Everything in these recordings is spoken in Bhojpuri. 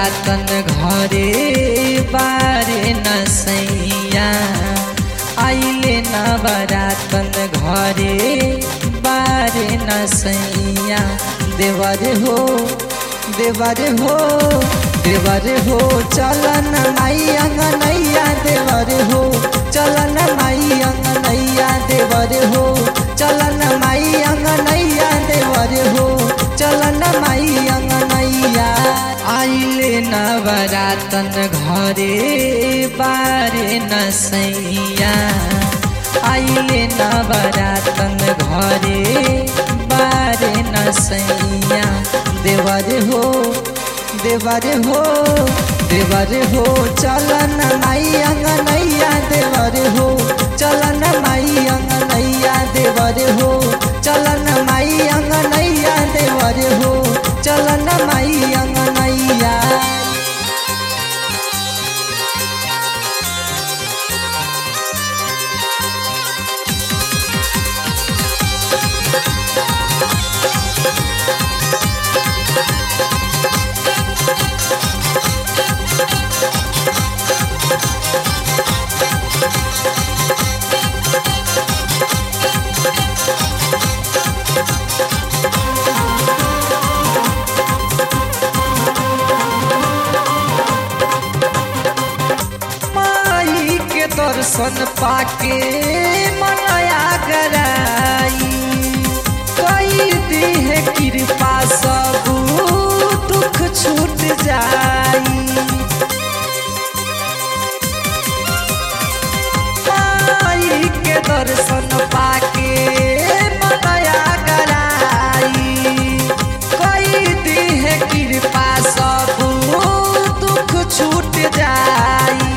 नवरातन घरे बारे नसैया आइले नवरातन घरे बारे नसैया देवर हो देवर हो देवर हो चलन माई अंगनैया देवर हो चलन माई अंगनैया देवर हो चलन माई अंगनैया देवर हो चलन माई अंगनैया आइले नवरातन घरे बारे नसैया आइले नवरातन घरे बारे नसैया देवर हो देवर हो देवर हो चलन माई अंगनैया देवर हो चलन माई अंगनैया देवर हो चलन माई अंगनैया देवर हो चलन माई अंगनैया माई के दर्शन पाके मनया गराई कई दी है कृपा सब दुख छूट जाई माई के दर्शन पाके मनया गराई कई दी है कृपा सब दुख छूट जाई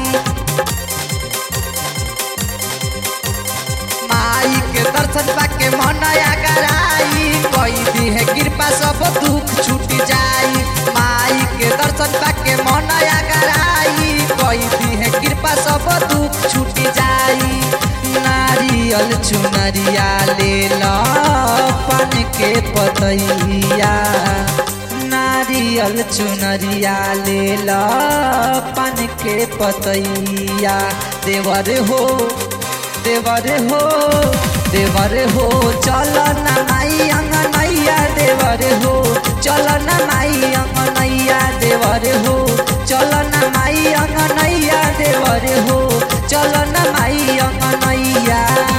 माई के दर्शन पाके मनया कराई कोई भी है कृपा सब दुख छूट जाई माई के दर्शन पाके मनया कराई कोई भी है कृपा सब दुख छूट जाई नारियल चुनरिया ले लो पन के पतैया नारियल चुनरिया ले लो पन के पतैया देवर हो देवर हो देवर हो चल न माई अंगनैया देवर हो चल न माई अंगनैया देवर हो चल न माई अंगनैया देवर हो चल न माई अंगनैया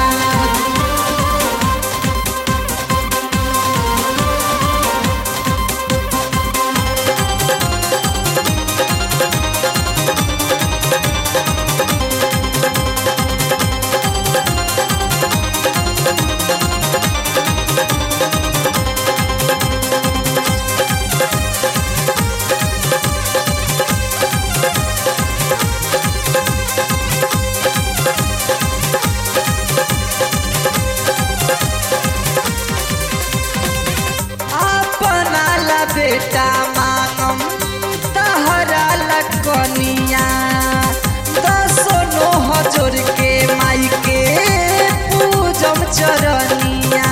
अपना ला बेटा मांगम तहरा ला कनिया दसो नो हजोर के माई के पूजम चरनिया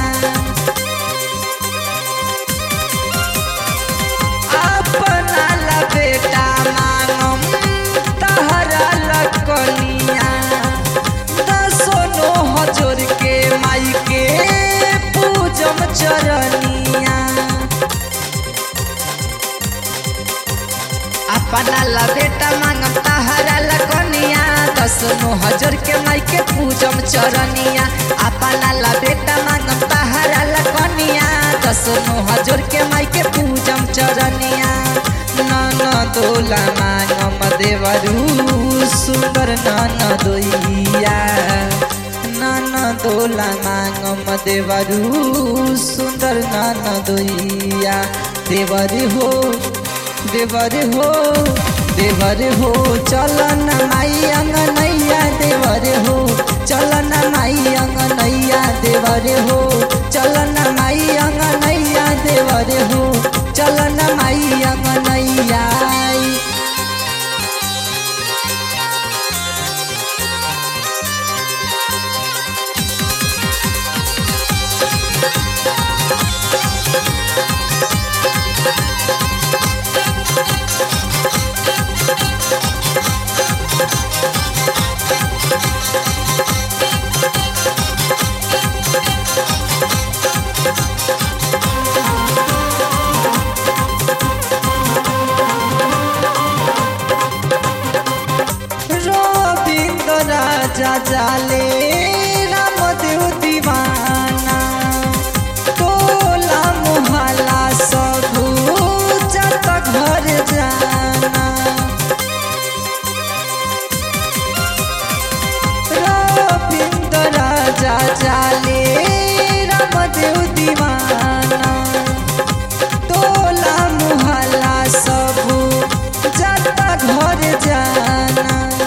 अपना ला बेटा मांगम तहरा ला कनिया दसो नो हजोर के माई के पूजम चरनिया अपना ला बेटा मांगम तहरा ला कनिया दस नो हजार के माई के पूजम चरनिया अपना ला बेटा मांगम तहरा ला कनिया दस नो हजार के माई के पूजम चरनिया नन दोला मांगम देवरू सुंदर नन दोइया नन दोला मांगम देवरू सुंदर नन दोइया देवर हो देवर हो देवर हो चलन माई अंगनैया देवर हो चलन माई अंगनैया देवर हो चलन माई अंगनैया देवर हो चलन माई अंगनैया राजा जाले रामदेव दीवाना टोला मोहल्ला सब जत घर जाना रविंद्र राजा जाले रामदेव दीवाना टोला मोहल्ला सब जाता घर जाना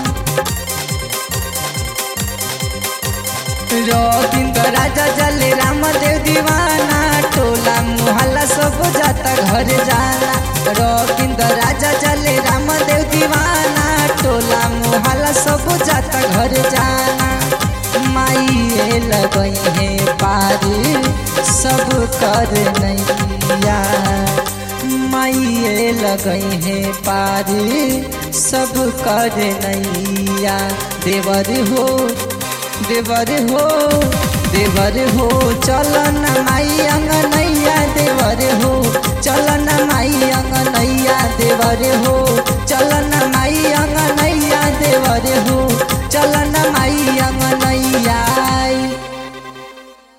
रविंद्र राजा जले रामदेव दीवाना टोला मोहल्ला सब जाता घर जाना रविंद्र राजा जले रामदेव दीवाना टोला मोहल्ला सब जाता घर जाना माइए लगई है पारी सब कर नैया माइए लगई है पारी सब कर नैया देवर हो देवर हो देवर हो चल न माई अंगनैया देवर हो